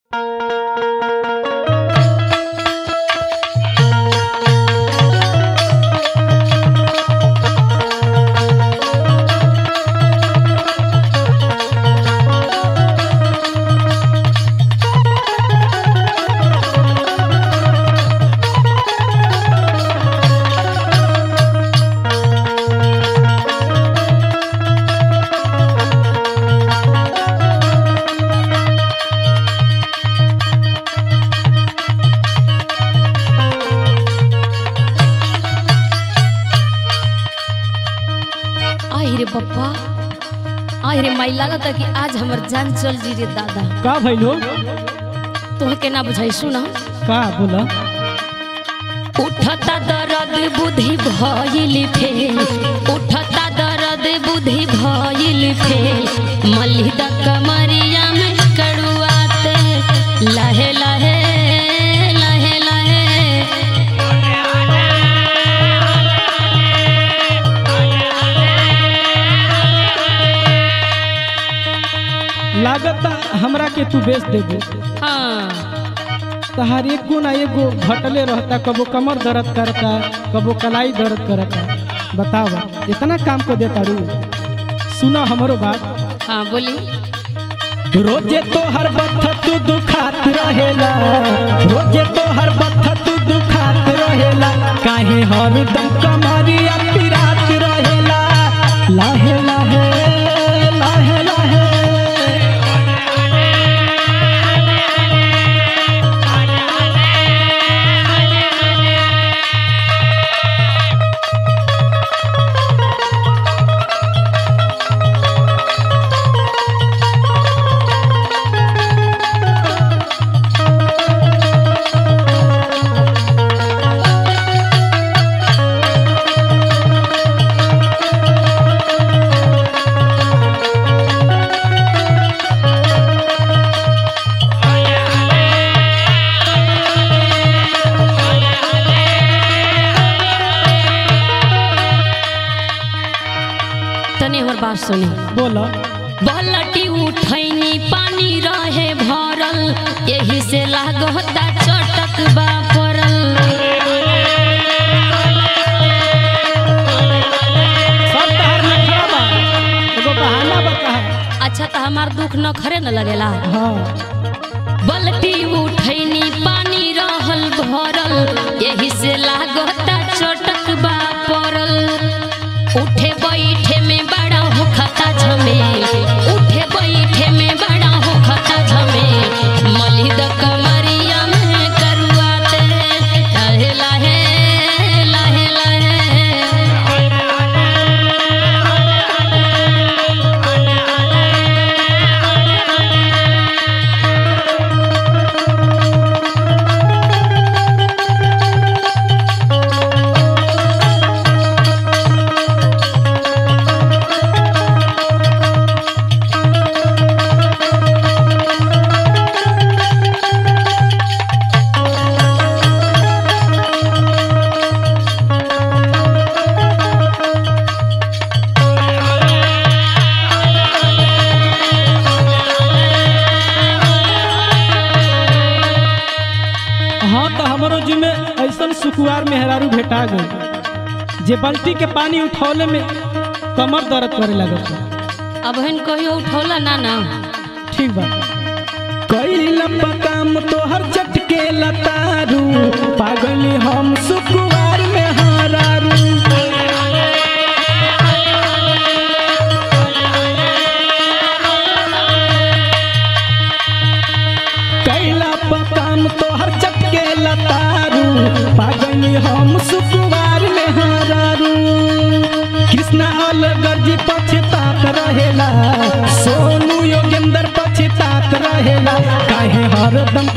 आई रे पप्पा आई रे माई लागता कि आज हमर जान चल जी रे दादा का भइलो तोह के ना बुझाई सुना का बोला उठता दर्द बुद्धि भइल फेल उठता दर्द बुद्धि भइल फेल मलिदा कमरिया में कड़ुआते लहे लहे लहे लहे लागता हमरा के तू बेच देबो हाँ तहार एगो ना एगो घटले रहता कबो कमर दर्द करता कबो कलाई दर्द करता बतावा इतना काम को देता रू सुना हमरो बात हाँ बोली रोजे तो हर बथ तू दुखात रहेला रोजे तो हर बथ तू दुखात रहेला काहे हरदम कमरिया पिरात रहेला लाहे लाहे लाहे लाहे तनी हमर बात सुनी बोला बलटी उठैनी पानी रहे भरल यही से लागता चटक बा पड़ल सब तहार नखरा बा एगो बहाना बा कहा अच्छा तो हमार दुख न खरे न लगेला हाँ बलटी उठैनी पानी रहल भरल यही से लागता चटक बा पड़ल उठे बैठे में बड़ा हो खता झमेल उठे बैठे में बड़ा हो खता झमेल मलिद कमरिया में करुआते लहे लहे लहे लहे हाँ तो हमरो जी में ऐसन सुकुआर मेहरारू भेटा गई जे बाल्टी के पानी उठौले में कमर दर्द करे लगत अब हन कहियो उठौला ना ना ठीक बा कैला काम तोहर चटके लतारू पागली हम सुकुआर में हारारू कैला काम तोहर चटके लतारू पागली हम सुकुआर में हारारू कृष्णा अलगर जी पछतात रहेला सोनू योगेंद्र पछतात रहेला काहे हरदम